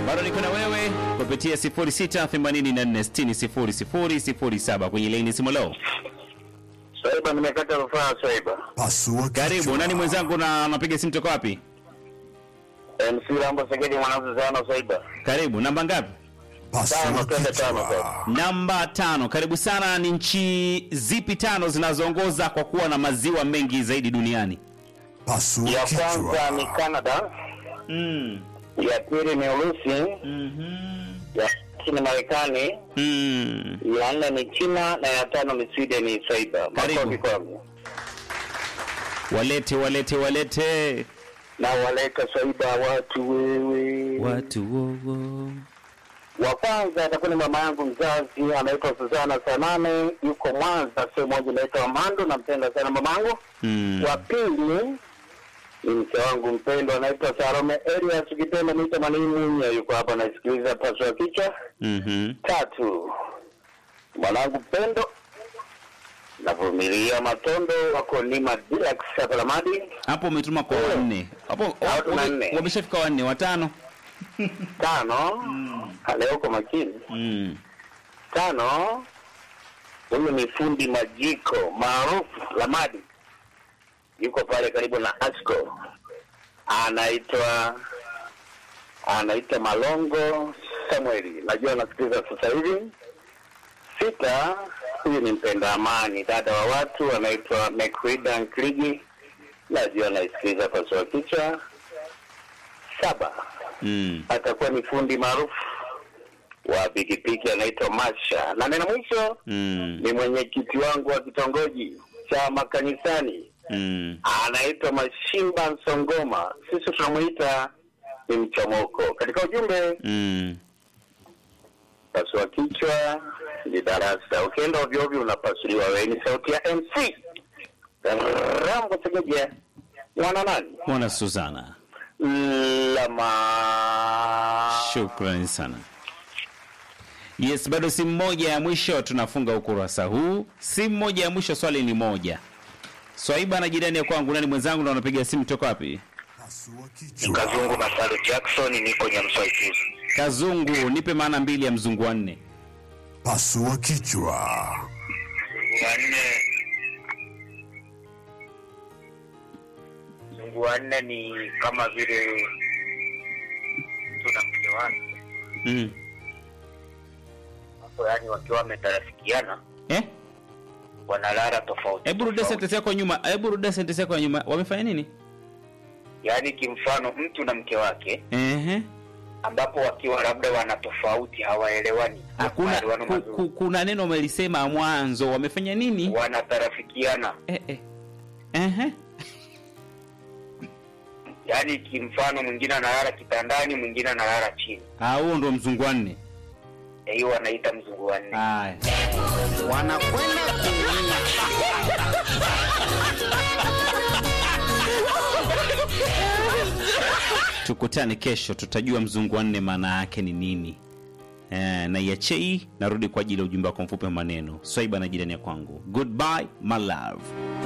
bado niko na wewe kupitia 0684600007 kwenye laini simu leo. Swaiba, nimekata rufaa Swaiba. Pasua Karibu, kichwa. nani mwenzangu na napiga simu toka wapi? MC Rambo Segedi mwanangu sana Swaiba. Karibu, namba ngapi? Pasua Tano, twende tano kichwa. sasa. Namba tano. Karibu sana. Ni nchi zipi tano zinazoongoza kwa kuwa na maziwa mengi zaidi duniani? Pasua Ya kwanza ni kichwa. Canada, Mm. ya pili ni Urusi, Mhm. ya tatu ni Marekani, Mm. ya nne ni China na ya tano ni Sweden. Swaiba, Karibu. makofi kwangu. Walete, walete, walete Na waleta Swaiba watu wewe. watu wowo. Wa kwanza atakuwa ni mama yangu mzazi, anaitwa Suzana Sanane, yuko Mwanza, sehemu moja inaitwa Mando. Nampenda sana mamangu. Mm. Wa pili ni mke wangu mpendwa, anaitwa Salome Elias, ukipenda niite Mwalimu, yuko hapa anasikiliza paswa kichwa. Mhm. Tatu, mwanangu mpendo navumilia matondo wako Nima Deluxe hapa Lamadi. Hapo umetuma kwa wanne. Hapo Hao tuna wame- nne. wameshafika wanne, watano. Tano, leo uko makini. Mm. Tano, huyu ni fundi majiko maarufu Lamadi, yuko pale karibu na Asco, anaitwa anaitwa Malongo Samueli, najua anasikiliza sasa hivi. Sita, huyu ni mpenda amani, dada wa watu, anaitwa Mekrida Nkligi, najua anaisikiliza pasua kichwa. Saba, Mm. atakuwa ni fundi maarufu wa pikipiki anaitwa Masha, na neno mwisho Mm. ni mwenyekiti wangu wa kitongoji cha makanisani Mm. anaitwa Mashimba Nsongoma, sisi tunamwita ni mchomoko. Katika ujumbe Mm. pasua kichwa ni darasa, ukienda ovyo ovyo unapasuliwa. Wewe ni sauti ya MC Rambo Segeja, mwana nani Mwana Suzana. lama Shukrani sana. Yes, bado simu moja ya mwisho tunafunga ukurasa huu. Simu moja ya mwisho, swali ni moja. Swaiba na jirani ya kwangu, nani mwenzangu na unapiga simu toka wapi? Pasua kichwa. Kazungu Masalu Jackson, niko Nyamswaikizi. Kazungu, nipe maana mbili ya mzungu wa nne. Pasua kichwa. wanne mzungu wanne ni kama vile tuna mke wake Mm. hapo, yani wakiwa wametarafikiana Eh? wanalala tofauti Hebu rudia tofauti. sentence yako ya nyuma. Hebu rudia sentence yako ya nyuma. Wamefanya nini? yaani kimfano mtu na mke wake Ehe. ambapo wakiwa labda wana tofauti hawaelewani Hakuna Maelewano ku, mazuri. ku, kuna neno umelisema mwanzo. Wamefanya nini? wanatarafikiana Eh eh. Ehe. yaani kimfano mwingine analala kitandani mwingine analala chini Ah, huo ndo mzungu wa nne. Eh, hiyo wanaita mzungu wanne Haya. wanakwenda kuumia. Tukutane kesho, tutajua mzungu wa nne maana yake ni nini. Eh, na iache hii, narudi kwa ajili ya ujumbe wako mfupi wa maneno. Swaiba na jirani ya kwangu. Goodbye my love.